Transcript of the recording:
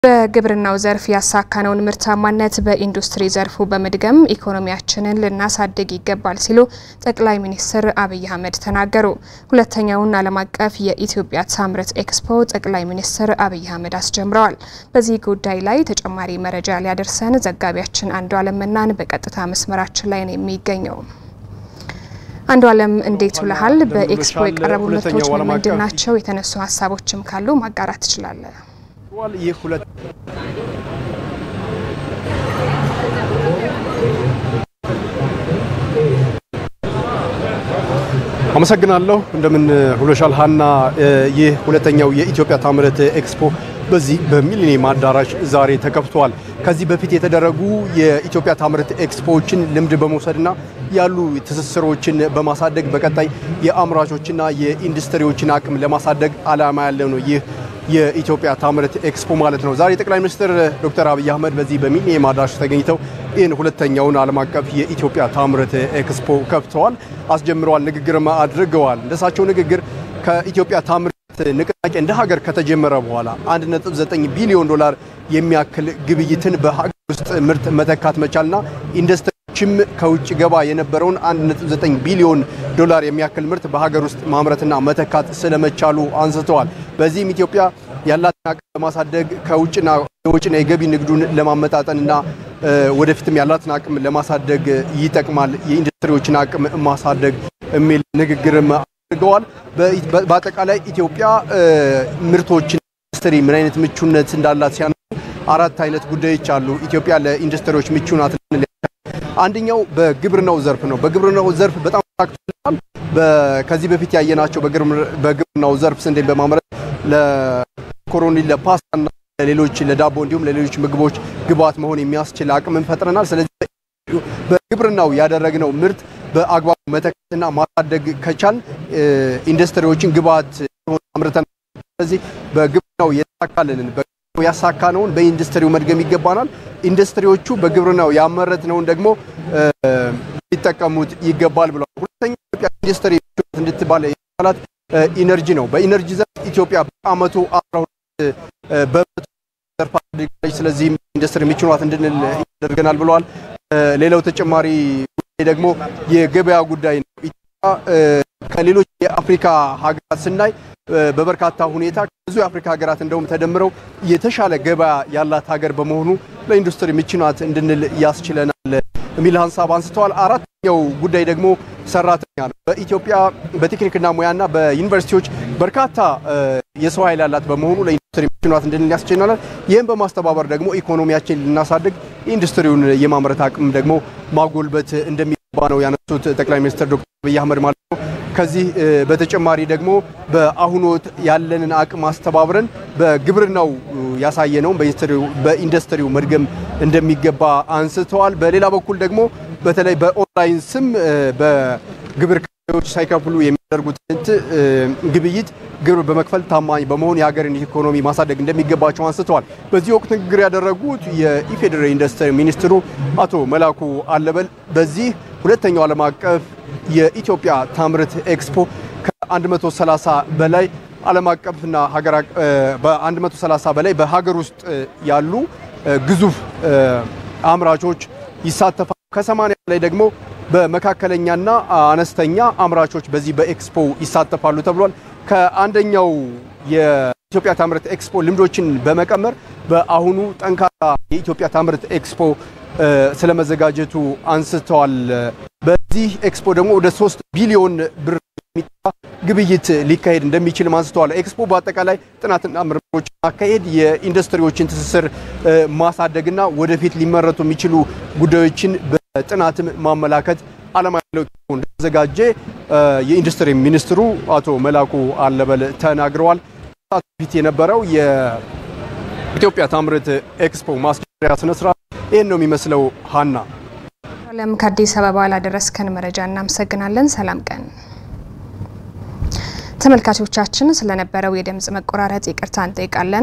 በግብርናው ዘርፍ ያሳካነውን ምርታማነት በኢንዱስትሪ ዘርፉ በመድገም ኢኮኖሚያችንን ልናሳድግ ይገባል ሲሉ ጠቅላይ ሚኒስትር አብይ አህመድ ተናገሩ። ሁለተኛውን ዓለም አቀፍ የኢትዮጵያ ታምርት ኤክስፖ ጠቅላይ ሚኒስትር አብይ አህመድ አስጀምረዋል። በዚህ ጉዳይ ላይ ተጨማሪ መረጃ ሊያደርሰን ዘጋቢያችን አንዱ አለም መናን በቀጥታ መስመራችን ላይ ነው የሚገኘው። አንዱ አለም እንዴት ውለሃል? በኤክስፖ የቀረቡ ምርቶች ምንድን ናቸው? የተነሱ ሀሳቦችም ካሉ ማጋራት ትችላለህ? ይህ ሁለት አመሰግናለሁ። እንደምን ሁለሻል ሀና። ይህ ሁለተኛው የኢትዮጵያ ታምርት ኤክስፖ በዚህ በሚሊኒየም አዳራሽ ዛሬ ተከፍቷል። ከዚህ በፊት የተደረጉ የኢትዮጵያ ታምርት ኤክስፖዎችን ልምድ በመውሰድና ያሉ ትስስሮችን በማሳደግ በቀጣይ የአምራቾችና የኢንዱስትሪዎችን አቅም ለማሳደግ ዓላማ ያለው ነው ይህ የኢትዮጵያ ታምርት ኤክስፖ ማለት ነው። ዛሬ ጠቅላይ ሚኒስትር ዶክተር አብይ አህመድ በዚህ በሚሊኒየም አዳራሽ ተገኝተው ይህን ሁለተኛውን ዓለም አቀፍ የኢትዮጵያ ታምርት ኤክስፖ ከፍተዋል፣ አስጀምረዋል፣ ንግግርም አድርገዋል። እንደሳቸው ንግግር ከኢትዮጵያ ታምርት ንቅናቄ እንደ ሀገር ከተጀመረ በኋላ 1.9 ቢሊዮን ዶላር የሚያክል ግብይትን በሀገር ውስጥ ምርት መተካት መቻልና ኢንዱስትሪዎችም ከውጭ ገባ የነበረውን 1.9 ቢሊዮን ዶላር የሚያክል ምርት በሀገር ውስጥ ማምረትና መተካት ስለመቻሉ አንስተዋል። በዚህም ኢትዮጵያ ያላትን አቅም ለማሳደግ ከውጭና የውጭና የገቢ ንግዱን ለማመጣጠንና ወደፊትም ያላትን አቅም ለማሳደግ ይጠቅማል፣ የኢንዱስትሪዎችን አቅም ማሳደግ የሚል ንግግርም አድርገዋል። በአጠቃላይ ኢትዮጵያ ምርቶችን ኢንዱስትሪ ምን አይነት ምቹነት እንዳላት ሲያነሱ አራት አይነት ጉዳዮች አሉ። ኢትዮጵያ ለኢንዱስትሪዎች ምቹ ናት። አንደኛው በግብርናው ዘርፍ ነው። በግብርናው ዘርፍ በጣም ታክቶናል። ከዚህ በፊት ያየናቸው በግብርናው ዘርፍ ስንዴን በማምረት ለኮሮኒ ለፓስታና ለሌሎች ለዳቦ እንዲሁም ለሌሎች ምግቦች ግብዓት መሆን የሚያስችል አቅምን ፈጥረናል። ስለዚህ በግብርናው ያደረግነው ምርት በአግባቡ መተካትና ማሳደግ ከቻል ኢንዱስትሪዎችን ግብዓት አምርተናል። ስለዚህ በግብርናው የተሳካልንን በግብርናው ያሳካነውን በኢንዱስትሪው መድገም ይገባናል። ኢንዱስትሪዎቹ በግብርናው ያመረትነውን ደግሞ ሊጠቀሙት ይገባል ብለዋል። ሁለተኛ ኢትዮጵያ ኢንዱስትሪ እንድትባል ያላት ኢነርጂ ነው። በኢነርጂ ዘርፍ ኢትዮጵያ በአመቱ 12 በመቶ ዘርፍ አድርጋለች። ስለዚህም ኢንዱስትሪ ምቹናት እንድንል ያደርገናል ብለዋል። ሌላው ተጨማሪ ጉዳይ ደግሞ የገበያ ጉዳይ ነው። ኢትዮጵያ ከሌሎች የአፍሪካ ሀገራት ስናይ በበርካታ ሁኔታ ብዙ የአፍሪካ ሀገራት እንደውም ተደምረው የተሻለ ገበያ ያላት ሀገር በመሆኑ ለኢንዱስትሪ ምቹ ናት እንድንል ያስችለናል የሚል ሀሳብ አንስተዋል። አራተኛው ጉዳይ ደግሞ ሰራተኛ ነው። በኢትዮጵያ በቴክኒክና ሙያና በዩኒቨርሲቲዎች በርካታ የሰው ኃይል ያላት በመሆኑ ለኢንዱስትሪ ምቹ ናት እንድንል ያስችለናል። ይህም በማስተባበር ደግሞ ኢኮኖሚያችን ልናሳድግ ኢንዱስትሪውን የማምረት አቅም ደግሞ ማጎልበት እንደሚገባ ነው ያነሱት ጠቅላይ ሚኒስትር ዶክተር አብይ አህመድ ማለት ነው። ከዚህ በተጨማሪ ደግሞ በአሁኑ ወቅት ያለንን አቅም አስተባብረን በግብርናው ያሳየነውን በኢንዱስትሪው መድገም እንደሚገባ አንስተዋል። በሌላ በኩል ደግሞ በተለይ በኦንላይን ስም በግብር ከፋዮች ሳይከፍሉ የሚያደርጉት ግብይት ግብር በመክፈል ታማኝ በመሆን የሀገርን ኢኮኖሚ ማሳደግ እንደሚገባቸው አንስተዋል። በዚህ ወቅት ንግግር ያደረጉት የኢፌዴሪ ኢንዱስትሪ ሚኒስትሩ አቶ መላኩ አለበል በዚህ ሁለተኛው ዓለም አቀፍ የኢትዮጵያ ታምርት ኤክስፖ ከ130 በላይ ዓለም አቀፍና ሀገር በ130 በላይ በሀገር ውስጥ ያሉ ግዙፍ አምራቾች ይሳተፋሉ። ከ80 በላይ ደግሞ በመካከለኛና አነስተኛ አምራቾች በዚህ በኤክስፖ ይሳተፋሉ ተብሏል። ከአንደኛው የኢትዮጵያ ታምርት ኤክስፖ ልምዶችን በመቀመር በአሁኑ ጠንካራ የኢትዮጵያ ታምርት ኤክስፖ ስለመዘጋጀቱ አንስተዋል። በዚህ ኤክስፖ ደግሞ ወደ ሶስት ቢሊዮን ብር የሚጠጋ ግብይት ሊካሄድ እንደሚችልም አንስተዋል። ኤክስፖ በአጠቃላይ ጥናትና ምርምሮች ማካሄድ፣ የኢንዱስትሪዎችን ትስስር ማሳደግና ወደፊት ሊመረቱ የሚችሉ ጉዳዮችን በጥናትም ማመላከት ዓላማ ያለው እንደተዘጋጀ የኢንዱስትሪ ሚኒስትሩ አቶ መላኩ አለበል ተናግረዋል። ፊት የነበረው የኢትዮጵያ ታምርት ኤክስፖ ማስጀመሪያ ስነስርዓት ይህን ነው የሚመስለው። ሀና አለም ከአዲስ አበባ ላደረስከን መረጃ እናመሰግናለን። ሰላም ቀን። ተመልካቾቻችን ስለነበረው የድምጽ መቆራረጥ ይቅርታ እንጠይቃለን።